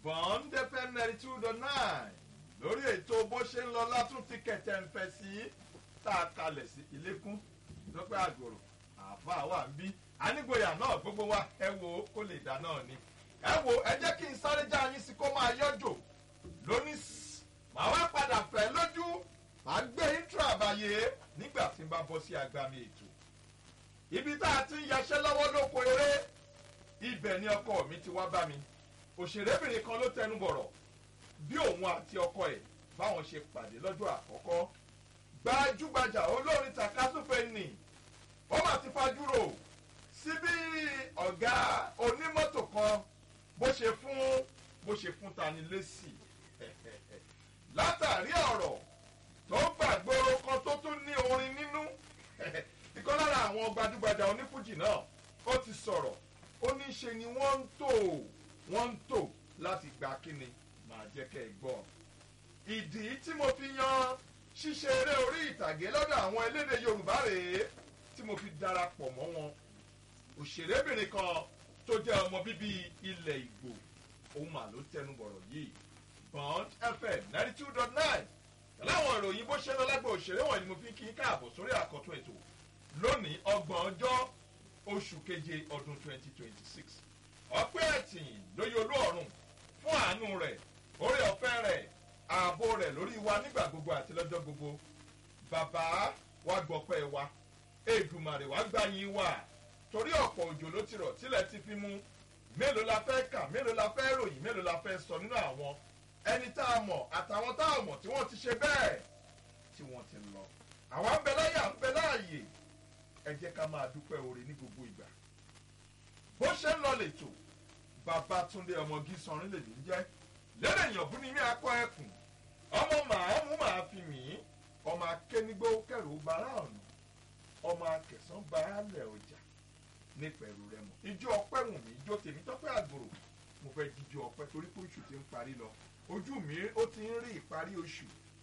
bond fm ninety two dot nine lórí ètò bó ṣe ń lọ látún ti kẹ̀tẹ̀ ń fẹ́ sí tá a kalẹ̀ sí ilékún lọ́pẹ́ àgòrò àáfàá wà ń bí anígboyà náà gbogbo wa ẹ wo kó lè dá náà ni ẹ wo ẹ jẹ́ kí n sáré já yín sí kó máa yọjò lónìí màá wá padà fẹ́ lójú màá gbé intro àbàyè nígbà tí n bá bọ́ sí agbami ètò ibi tá a ti ń yaṣẹ́ lọ́wọ́ lóko eré ibẹ̀ ni ọkọ mi ti wá bá mi òṣèrébìnrin kan ló tẹnu bọ̀rọ̀ bí òun àti ọkọ ẹ̀ báwọn ṣe pàdé lọ́jọ́ àkọ́kọ́ gbajúgbajà olórin takasúfè nì ó mà ti fajúrò sí bí ọ̀gá onímọ́tò kan bó ṣe fún bó ṣe fún tani lésì látàrí ọ̀rọ̀ tó gbàgbóró kan tó tún ní orin nínú ìkan lára àwọn gbajúgbajà onífújì náà ó ti sọ̀rọ̀ ó ní ṣe ni wọ́n ń tò wọ́n ń tò láti gba kíni máa jẹ́ kẹ́ ẹ gbọ́. ìdí tí mo fi yan ṣíṣe eré orí ìtàgé lọ́dọ̀ àwọn elédè yorùbá rèé tí mo fi darapọ̀ mọ́ wọn. òṣèrébìnrin kan tó jẹ́ ọmọ bíbí ilẹ̀ ìgbò òun mà ló tẹnu bọ̀rọ̀ yìí bond fm ninety two dot nine láwọn ìròyìn bó ṣe lọ lágbo òṣèré wọ̀nyí ni mo fi kí n káàbọ̀ sórí àkọ́tún ètò lónìí ọgbọ̀n ọjọ́ oṣù keje ọdún twenty twenty six ọpẹ́ ẹ̀tìn lóye olú ọ̀run fún àánú rẹ̀ orí ọ̀fẹ́ rẹ̀ ààbò rẹ̀ lórí wa nígbà gbogbo àti lọ́jọ́ gbogbo bàbá wa gbọ́pẹ́ wa èdùmàrè wa gbàyìn wa torí ọ̀pọ̀ òjò ló ti rọ̀ tílẹ̀ ti fi mú mélòó la fẹ́ kà mélòó la fẹ́ ròyìn mélòó la fẹ́ sọ nínú àwọn ẹni tá a mọ̀ àtàwọn tá a mọ̀ tí wọ́n ti ṣe bẹ́ẹ̀ tí wọ́n ti lọ àwọn ń bẹ láyà ń bẹ láàyè ẹ jẹ́ ká máa dúpẹ́ oore ní gbogbo ìgbà bó ṣe ń lọ lẹ́tọ̀ babatunde ọmọgí sanrin lèmi ń jẹ́ lẹ́rẹ̀ èèyàn bú ni mí akọ ẹkùn ọmọ màámu màá fi mí ọmọ akénigbó kẹrù bara ọ̀nà ọmọ akẹsàn baálẹ̀ ọjà nípẹ̀rù rẹ mọ̀ ijó ọpẹ́ wù mí ijó tèmi tọ́pẹ́ àgbòrò mo fẹ́ jíjó ọpẹ́ torí pé oṣù ti ń parí lọ ojú mi ó ti ń rí ìparí oṣù